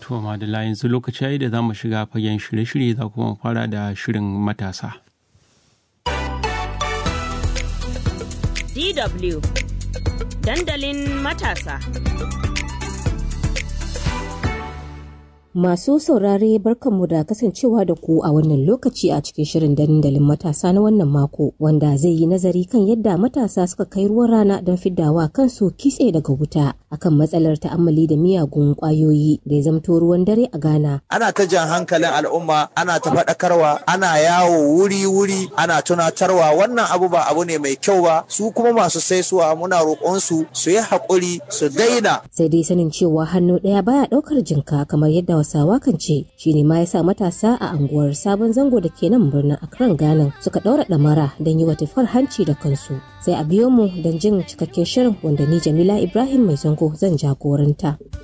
To madalla yanzu lokaci yayi da za mu shiga fagen shirye-shirye za kuma fara da shirin matasa. DW Dandalin matasa. Masu saurare barkanmu da kasancewa da ku a wannan lokaci a cikin shirin dandalin matasa na wannan mako wanda zai yi nazari kan yadda matasa suka kai ruwan rana don fiddawa kansu kitse daga wuta akan matsalar ta'ammali da miyagun kwayoyi da ya zamto ruwan dare a Ghana. Ana ta jan hankalin al'umma, ana ta faɗakarwa, ana yawo wuri-wuri, ana tunatarwa wannan abu ba abu ne mai kyau ba, su kuma masu saisuwa muna roƙon su su yi haƙuri su daina. Sai dai sanin cewa hannu ɗaya baya ɗaukar jinka kamar yadda Hausawa kan ce shi ne ma yasa matasa a anguwar sabon zango da ke nan birnin Accra Ghana suka ɗaura ɗamara don yi wa tufar hanci da kansu. Sai a biyo mu don jin cikakken shirin wanda ni Jamila Ibrahim mai zango zan jagoranta.